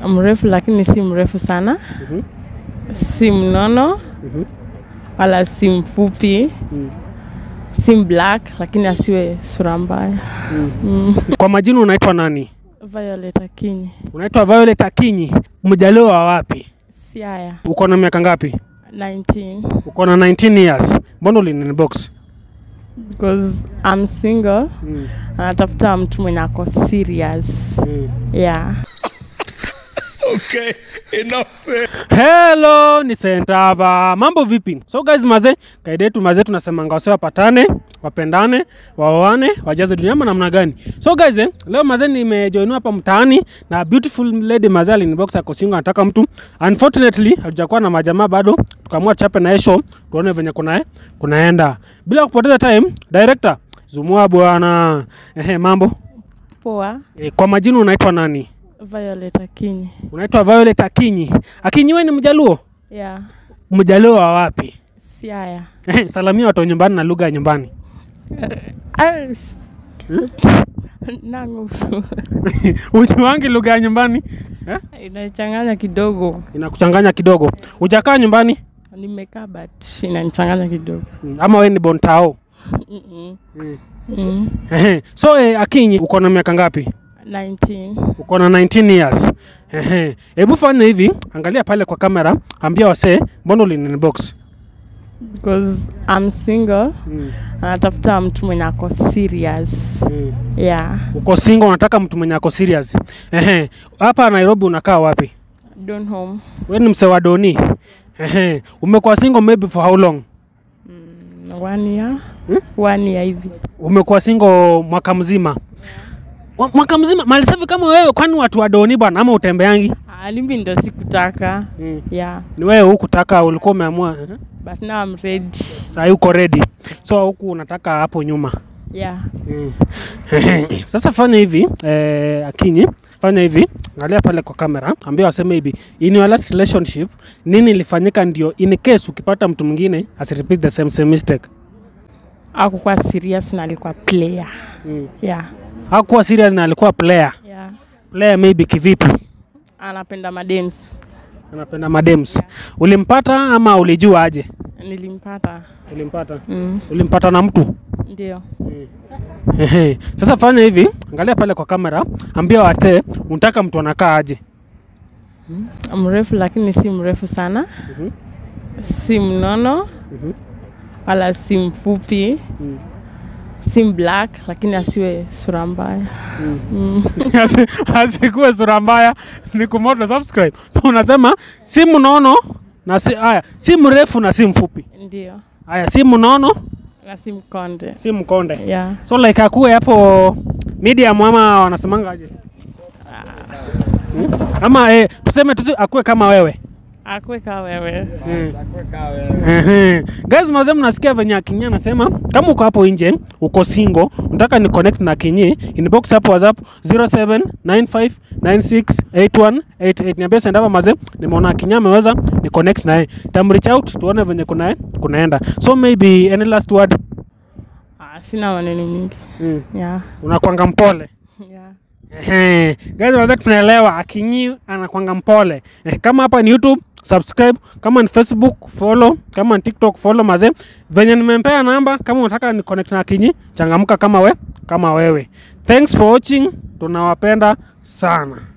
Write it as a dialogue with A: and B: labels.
A: mrefu lakini si mrefu sana,
B: Mhm.
A: si mnono
B: Mhm.
A: wala si mfupi,
B: Mm.
A: si black lakini asiwe sura mbaya.
B: Mm.
A: Mm.
B: Kwa majina unaitwa nani?
A: Violet Akinyi,
B: Unaitwa Violet Akinyi, mjaliwa wa wapi?
A: Siaya,
B: Uko na miaka ngapi?
A: 19
B: Uko na 19 years. Mbona ulinbox?
A: because I'm single.
B: Mm.
A: Anatafuta mtu mwenye ako serious.
B: Mm.
A: Yeah.
B: Hello, ni Sentava. Mambo vipi? So guys, maze kaida yetu maze tunasemanga wase wapatane, wapendane, waoane, wajaze dunia ama namna gani? So guys, eh, leo maze nimejoinwa hapa mtaani na beautiful lady maze alinibox ako single anataka mtu. Unfortunately, hatujakuwa na majamaa bado. Tukaamua chape na yeye show tuone venye kuna kunaenda. Bila kupoteza time, director Zumua bwana. Ehe, mambo.
A: Poa.
B: E, kwa majina unaitwa nani?
A: Violet Akinyi.
B: Unaitwa Violet Akinyi. Akinyi wewe ni mjaluo?
A: Yeah.
B: Mjaluo wa wapi?
A: Siaya.
B: Salamia watu wa nyumbani na lugha ya nyumbani.
A: Ah, s- Nangu.
B: Ujuangi lugha ya nyumbani eh?
A: Inachanganya kidogo.
B: Inakuchanganya kidogo. Ujakaa nyumbani
A: Nimekaa but inanichanganya kidogo.
B: Mm, ama wewe ni bontao?
A: Mm-mm.
B: Mm.
A: Mm.
B: Ehe. So eh, Akinyi uko na miaka ngapi?
A: 19.
B: Uko na 19 years. Ehe. Hebu fanya hivi, angalia pale kwa kamera, ambia wasee mbona ulinbox.
A: Because I'm single.
B: Mm.
A: Anatafuta mtu mwenye ako serious.
B: Mm.
A: Yeah.
B: Uko single unataka mtu mwenye ako serious. Ehe. Hapa Nairobi unakaa wapi?
A: Don't home.
B: Wewe ni msee wa Doni. Ehe. Umekuwa single maybe for how long?
A: Mm, one year.
B: Hmm?
A: One year hivi.
B: Umekuwa single mwaka mzima. Wa- Mwaka mzima mali safi kama wewe, kwani watu wa Doni bwana ama utembeangi?
A: Ah, Limbi ndo sikutaka.
B: Mm.
A: Yeah.
B: Ni wewe hukutaka, ulikuwa umeamua. ehe.
A: But now I'm ready.
B: Sasa uko ready. So huku unataka hapo nyuma.
A: Yeah.
B: Mm. Sasa fanya hivi eh, Akinyi, fanya hivi, angalia pale kwa kamera, ambia waseme hivi, in your last relationship nini ilifanyika ndio in case ukipata mtu mwingine asi repeat the same same mistake.
A: Hakukuwa serious na alikuwa player.
B: Mm.
A: Yeah.
B: Hakuwa serious na alikuwa player.
A: Yeah.
B: Player maybe kivipi?
A: Anapenda madems.
B: Anapenda madems. Ulimpata ama ulijua aje?
A: Nilimpata.
B: Ulimpata.
A: Mm.
B: Ulimpata na mtu?
A: Ndio.
B: Ehe. Sasa fanya hivi, angalia pale kwa kamera, ambia wate unataka mtu anakaa aje.
A: Mrefu lakini si mrefu sana.
B: Mhm.
A: Si mnono
B: Mhm.
A: wala si mfupi.
B: Mm.
A: Si black lakini asiwe sura mbaya.
B: Mm.
A: Mm.
B: Asi- asikuwe sura mbaya ni kumoto subscribe so unasema si mnono na si haya si mrefu na si mfupi
A: Ndio.
B: haya si mnono
A: Na si mkonde.
B: si mkonde
A: Yeah.
B: so like akuwe hapo medium ama wanasemanga aje Hmm? ama eh, tuseme tusi akuwe kama wewe
A: Akwe ka wewe.
B: Mm. Ehe. Guys, mazee mnasikia venye Akinyi anasema kama uko hapo nje uko single unataka ni connect na Akinyi inbox hapo WhatsApp 0795968188 niambie senda hapa mazee nimeona Akinyi ameweza ni connect naye tam reach out tuone venye kuna kunaenda so maybe any last word
A: Ah, sina maneno mingi.
B: mm.
A: Yeah.
B: unakwanga mpole
A: Yeah.
B: Ehe. Guys, wazee tunaelewa Akinyi anakwanga mpole. Eh, kama hapa ni YouTube subscribe, kama ni Facebook follow, kama ni TikTok follow mazee. Venye nimempea namba, kama unataka ni connect na Akinyi, changamka kama we, kama wewe. Thanks for watching. Tunawapenda sana.